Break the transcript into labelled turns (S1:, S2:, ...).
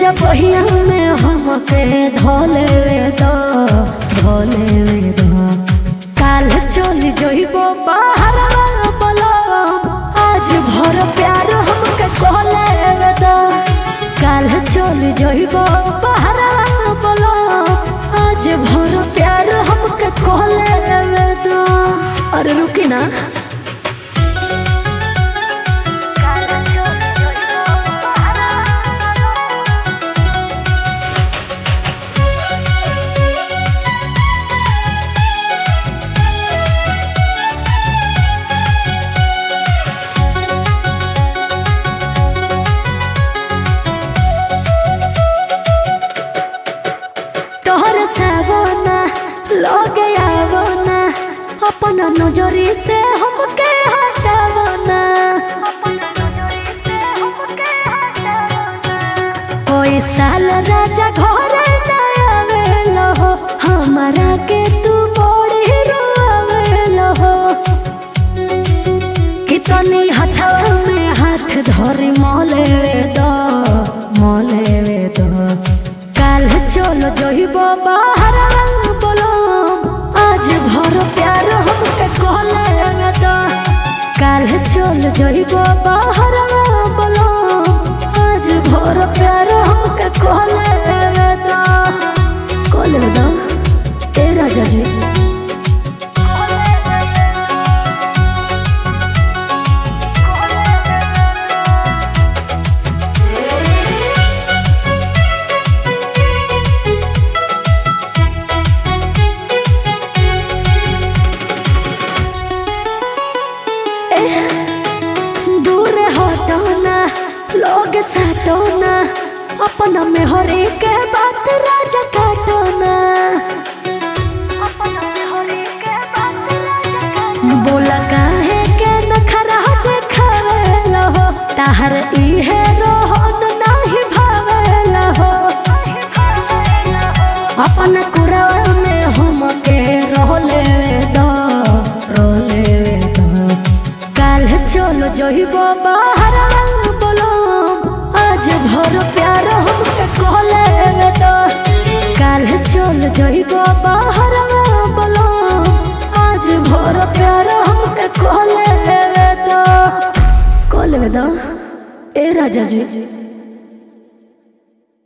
S1: राजा बहिया में हमके धोले वे दो धोले वे दो काल चल जइबो बाहर बोलो आज भर प्यार हमके कहले वे दो काल चल जइबो बाहर बोलो आज भर प्यार हमके कहले वे दो अरे रुकी ना तोहर सावना लगे आवना अपन नजरी से हमके हटावना कोई साल राजा घरे ना आवेलो हो हमारा के तू बड़ी रोवेलो हो कितनी हथवा में हाथ धरी मोले दो मोले दो काल चलो जइबो बाहर बोलो आज भर प्यार हमके कहले दो काल चलो जइबो बाहर बोलो आज भर प्यार हमके कहले दो कहले दो ए राजा जी दूर हटोना लोग सटोना अपना में हर एक बात राजा काटोना बोला काहे के नखरा देखावेला हो ताहर इहे रोहन नाही भावेला हो अपन कुरवा में हमके रोले दो रोले दो काल चलो जइबो बाहर बोलो आज भर प्यार हमके कहले दो काल चलो जइबो बाहर बोलो आज भर प्यार हमके कहले दो कहले दो ए राजा जी